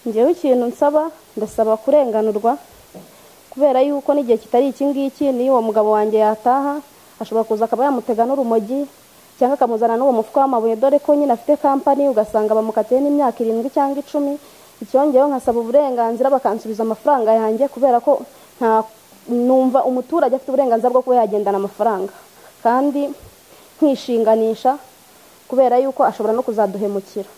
ngewe ikintu nsaba ndasaba kurenganurwa kubera yuko n'igihe kitari iki ngiki n'iyo uwo mugabo wanjye yataha ashobora kuza akaba yamutega n'urumogi cyangwa akamuzana n'uwo mufuka w'amabuye dore ko nyine afite kampani ugasanga bamukatiye n'imyaka irindwi cyangwa icumi icyongeyeho nkasaba uburenganzira bakansubiza amafaranga yanjye kubera ko nta numva umuturage afite uburenganzira bwo kuba yagendana amafaranga kandi nkishinganisha kubera yuko ashobora no kuzaduhemukira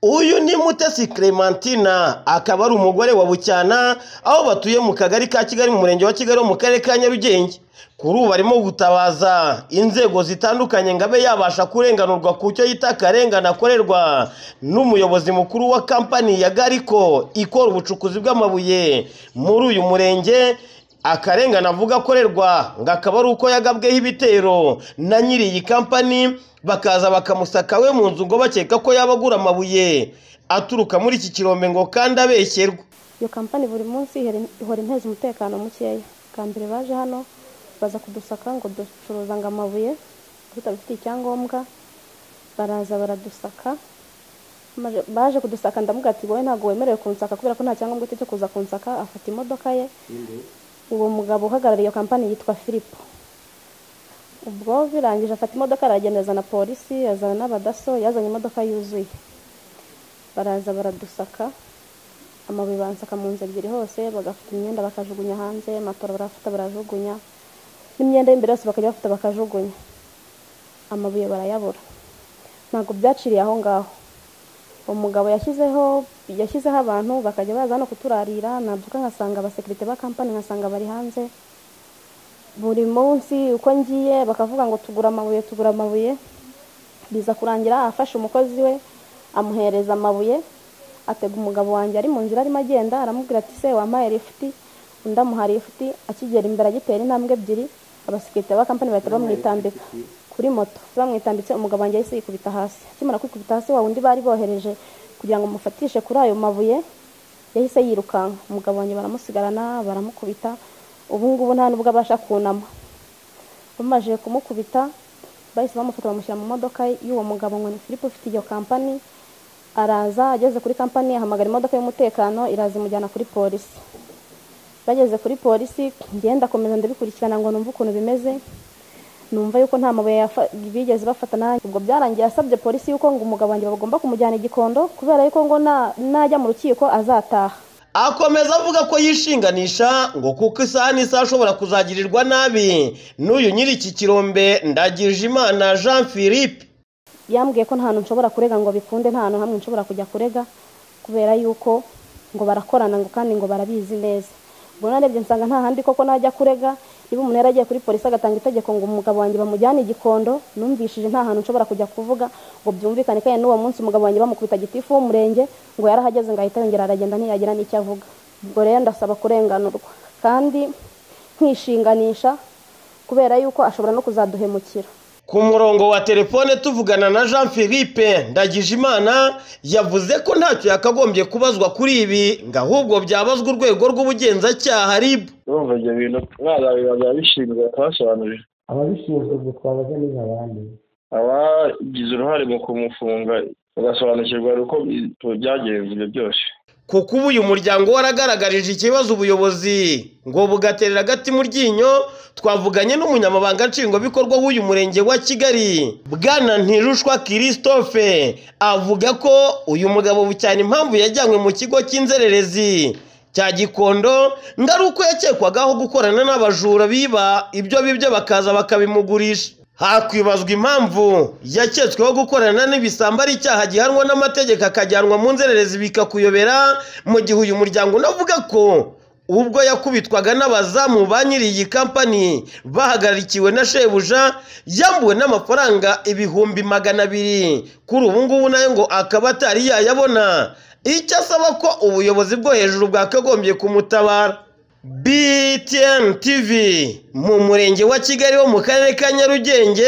uyu ni mutesi clementina akaba ari umugore wa bucyana aho batuye mu kagari ka kigali mu murenge wa kigali wo mu karere ka nyarugenge kuri ubu arimo gutabaza inzego zitandukanye ngo abe yabasha kurenganurwa ku cyo yita akarengane akorerwa n'umuyobozi mukuru wa kampani ya gariko ikora ubucukuzi bw'amabuye muri uyu murenge akarengane avuga akorerwa ngo akaba ari uko yagabweho ibitero na nyiri iyi kampani bakaza bakamusaka we mu nzu ngo bakeka ko yaba agura amabuye aturuka muri iki kirombe ngo kandi abeshyerwa iyo kampani buri munsi ihora inteza umutekano mukeya bwa mbere baje hano baza kudusaka ngo ducuruza ngo amabuye tutabifitiye icyangombwa baraza baradusaka baje kudusaka ndamuga ati wowe ntabwo wemerewe kunsaka kubera ko nta cyangombwa ufite cyo kuza kunsaka afata imodoka ye uwo mugabo uhagarariye iyo kampani yitwa filipo ubwo birangije afata imodoka aragenda azana polisi yazana n'abadaso yazanye imodoka yuzuye baraza baradusaka amabuye bansaka mu nzu ebyiri hose bagafata imyenda bakajugunya hanze matora barafata barajugunya n'imyenda y'imbere yose bakajya bafata bakajugunya amabuye barayabura ntabwo byaciriye aho ngaho umugabo yashyizeho yashyizeho abantu bakajya baza hano kuturarira nabyuka nkasanga abasekirite ba kampani nkasanga bari hanze buri munsi uko ngiye bakavuga ngo tugura amabuye tugura amabuye biza kurangira afashe umukozi we amuhereza amabuye atega umugabo wanjye ari mu nzira arimo agenda aramubwira ati se wampaye lifuti undi amuha lifuti akigera imbere agitera intambwe ebyiri abasekirite ba kampani bahita bamwitambika kuri moto bamwitambitse umugabo wanjye yahise yikubita hasi akimara kwikubita hasi wa wundi bari bohereje kugira ngo mufatishe kuri ayo mabuye yahise yirukanka umugabo wanjye baramusigarana baramukubita ubu ngubu nta nubwo abasha kunama bamaze kumukubita bahise bamufata bamushyira mu modoka y'uwo mugabo ngo ni filipe ufite iyo kampani araza ageze kuri kampani ahamagara imodoka y'umutekano iraza imujyana kuri polisi bageze kuri polisi ngenda akomeza ndabikurikirana ngo numve ukuntu bimeze numva yuko nta mabuye bigeze bafata nanjye ubwo byarangiye asabye polisi yuko ngo umugabo wanjye bagomba kumujyana igikondo kubera yuko ngo najya mu rukiko azataha akomeza avuga ko yishinganisha ngo kuko isaha n'isaha ashobora kuzagirirwa nabi n'uyu nyiri iki kirombe ndagije imana jean philippe yambwiye ko nta hantu nshobora kurega ngo bikunde nta hantu hamwe nshobora kujya kurega kubera yuko ngo barakorana ngo kandi ngo barabizi neza ubwo narebye nsanga nta handi koko najya kurega niba umuntu yari agiye kuri polisi agatanga itegeko ngo umugabo wanjye bamujyane igikondo numvishije nta hantu nshobora kujya kuvuga ngo byumvikane kandi n'uwo munsi umugabo wanjye bamukubita gitifu w'umurenge ngo yarahageze ngo ahita yongera aragenda ntiyagira n'icyo avuga ubwo rero ndasaba kurenganurwa kandi nkishinganisha kubera yuko ashobora no kuzaduhemukira ku murongo wa telefone tuvugana na jean philippe ndagijimana yavuze ko ntacyo yakagombye kubazwa kuri ibi ngo ahubwo byabazwa urwego rw'ubugenzacyaha ribu urumva ibyo bintu mwazabibaza ababishinzwe bakabasobanurira ababishinzwe ubwo twabaza neza abandi abagize uruhare mu kumufunga bagasobanukirwa uko byagenze ibyo byose kuko ubu uyu muryango waragaragarije ikibazo ubuyobozi ngo bugaterera agati mu ryinyo twavuganye n'umunyamabanga nshingwabikorwa w'uyu murenge wa kigali bwana ntirushwa christophe avuga ko uyu mugabo cyane impamvu yajyanywe mu kigo cy'inzererezi cya gikondo ngo ari uko yakekwagaho gukorana n'abajura biba ibyo bibyo bakaza bakabimugurisha hakwibazwa impamvu yaketsweho gukorana n'ibisambo ari icyaha gihanwa n'amategeko akajyanwa mu nzererezi bikakuyobera mu gihe uyu muryango unavuga ko ubwo yakubitwaga n'abazamu ba nyiri iyi kampani bahagarikiwe na shebuja yambuwe n'amafaranga ibihumbi magana abiri kuri ubu ngubu nayo ngo akaba atari yayabona icyo asaba ko ubuyobozi bwo hejuru bwakagombye kumutabara BTN TV mu murenge wa Kigali wo mu karere ka Nyarugenge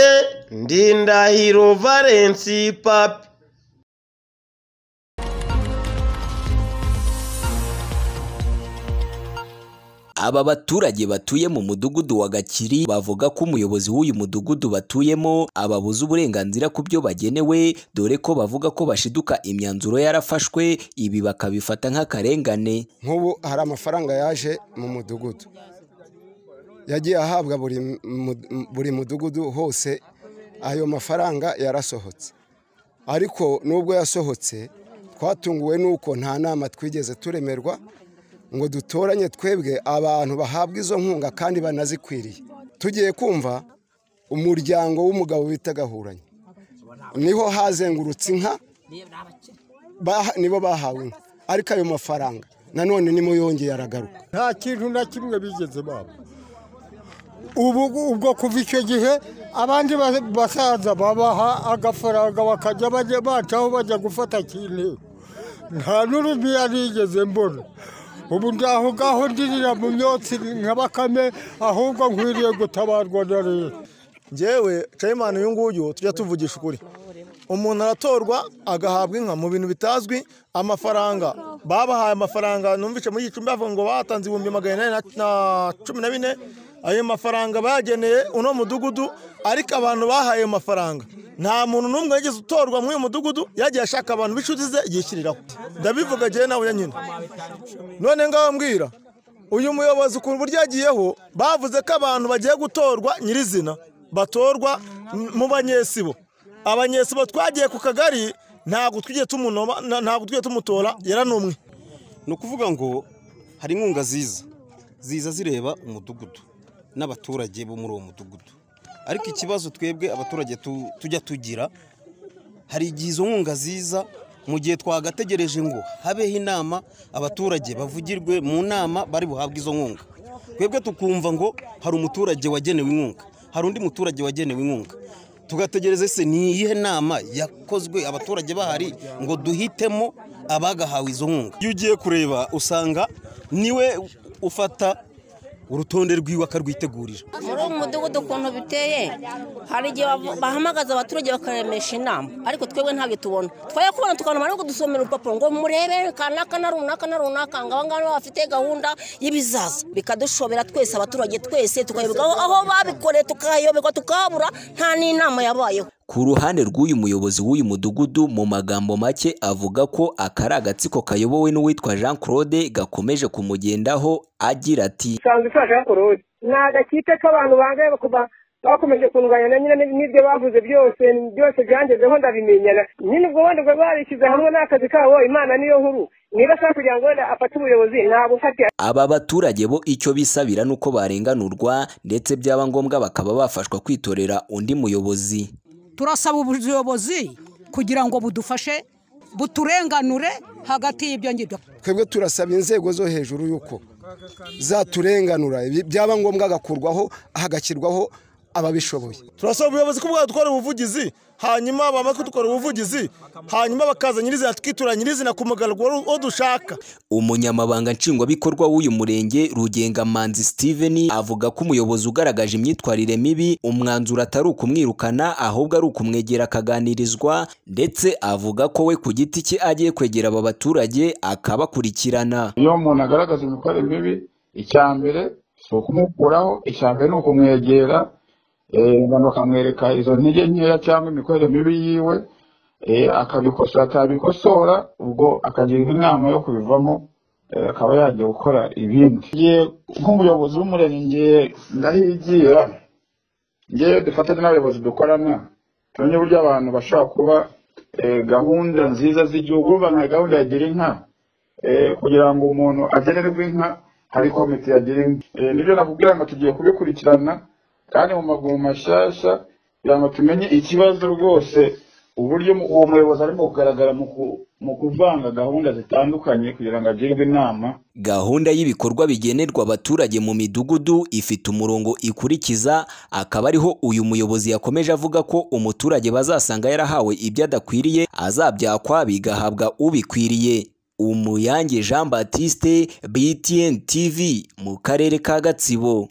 Ndindahiro Valence Papi aba baturage batuye mu mudugudu wa gakiri bavuga ko umuyobozi w'uyu mudugudu batuyemo ababuza uburenganzira ku byo bagenewe dore ko bavuga ko bashiduka imyanzuro yarafashwe ibi bakabifata nk'akarengane nk'ubu hari amafaranga yaje mu mudugudu yagiye ahabwa buri mu- buri mudugudu hose ayo mafaranga yarasohotse ariko nubwo yasohotse twatunguwe n'uko nta nama twigeze turemerwa ngo dutoranye twebwe abantu bahabwa izo nkunga kandi banazikwiriye tugiye kumva umuryango w'umugabo bita gahuranye niho hazengurutse inka baha- nibo bahawe inka ariko ayo mafaranga nanone nimo yongeye aragaruka nta kintu na kimwe bigeze baba ubu ubwo kuva icyo gihe abandi ba- basaza babaha agafaranga bakajya bajya bacaho bajya gufata kintu nta n'urumiya nigeze mbona ubu ndaho ngaho ndirira mu myotsi nka bakame ahubwo nkwiriye gutabarwa na leta ngewe cayimani uyu nguyu tujya tuvugisha ukuri umuntu aratorwa agahabwa inka mu bintu bitazwi amafaranga babahaye amafaranga numvise muri gicumbi bavuga ngo batanze ibihumbi magana inani na- na cumi na bine ayo mafaranga bayageneye uno mudugudu ariko abantu bahaye ayo mafaranga nta muntu n'umwe yigeze utorwa muri uyu mudugudu yagiye ashaka abantu b'inshuti ze yishyiriraho ndabivuga agiye nawe nyine none ngaho mbwira uyu muyobozi ukuntu uburyo yagiyeho bavuze ko abantu bagiye gutorwa nyirizina batorwa m- mu banyesibo abanyesibo twagiye ku kagari ntabwo twigiye tumunoba na- ntabwo twigiye tumutora yaranumwe ni ukuvuga ngo hari inkunga ziza ziza zireba umudugudu n'abaturage bo muri uwo mudugudu ariko ikibazo twebwe abaturage tu- tujya tugira hari igihe izo nkunga ziza mu gihe twagategereje ngo habeho inama abaturage bavugirwe mu nama bari buhabwe izo nkunga twebwe tukumva ngo hari umuturage wagenewe inkunga hari undi muturage wagenewe inkunga tugategereza ese ni iyihe nama yakozwe abaturage bahari ngo duhitemo abagahawe izo nkunga iyo ugiye kureba usanga niwe ufata urutonde rwiwe akarwitegurira muri uwo mudugudu ukuntu biteye hari igihe bavu- bahamagaza abaturage bakaremesha inama ariko twebwe ntabyo tubona twaye kubona tukanuma no kudusomera urupapuro ngo murebe kanaka na runaka na runaka ngo aba ngaba bafite gahunda y'ibizaza bikadushobera twese abaturage twese tukayoberwa aho- aho babikoreye tukahayoberwa tukahabura nta n'inama yabayeho Ku ruhande rw'uyu muyobozi w'uyu mudugudu mu magambo make avuga ko aka ari agatsiko kayobowe n'uwitwa Jean Claude gakomeje kumugendaho agira ati isanzwe ifasha korode ni agakipe k'abantu bangaye kuva bakomeje kundwanya nyine n'ibyo bavuze byose byose byangezeho ndabimenyana nyine ubwo wenda ubwo barishyize hamwe n'akazi kabo imana niyo nkuru niba ashaka kugira ngo wenda afate ubuyobozi ntabwo ufate aba baturage bo icyo bisabira nuko barenganurwa ndetse byaba ngombwa bakaba bafashwa kwitorera undi muyobozi turasaba ubuyobozi kugira ngo budufashe buturenganure hagati y'ibyo ngibyo twebwe turasaba inzego zo hejuru y'uko zaturenganura ibi byaba ngombwa agakurwaho hagashyirwaho ababishoboye turasaba ubuyobozi ko bwadukora ubuvugizi hanyuma bamara kudukora ubuvugizi hanyuma bakaza nyirizina tukitura nyirizina ku mugaragaro uwo dushaka umunyamabanga nshingwabikorwa w'uyu murenge rugengamanzi steven avuga ko umuyobozi ugaragaje imyitwarire mibi umwanzuro atari ukumwirukana ahubwo ari ukumwegera akaganirizwa ndetse avuga ko we ku giti cye agiye kwegera aba baturage akabakurikirana iyo umuntu agaragaza imikorere mibi icya mbere si ukumukuraho icya mbere ni ukumwegera abantu bakamwereka izo ntege nkeya cyangwa imikorere mibi yiwe eh, akabikosora atabikosora ubwo akagirwa inama yo kubivamo eh, akaba yajya gukora ibindi Ngiye nk'umuyobozi w'umurenge ngiye ndahigira ngewe dufatanye n'abayobozi dukorana tumenye uburyo abantu bashobora kuba eh, gahunda nziza z'igihugu uvuga nka gahunda ya gira inka Eh, kugira ngo umuntu agenerwe inka hari komite yagira inka Eh, nibyo nakubwira ngo tugiye kubikurikirana kandi mu maguru mashyashya kugira ngo tumenye ikibazo rwose uburyo mu- uwo muyobozi arimo kugaragara mu ku- mu kuvanga gahunda zitandukanye kugira ngo agirwe inama gahunda y'ibikorwa bigenerwa abaturage mu midugudu ifite umurongo ikurikiza akaba ariho uyu muyobozi yakomeje avuga ko umuturage bazasanga yarahawe ibyo adakwiriye azabyakwa bigahabwa ubikwiriye umuyange jean batiste btn tv mu karere ka gatsibo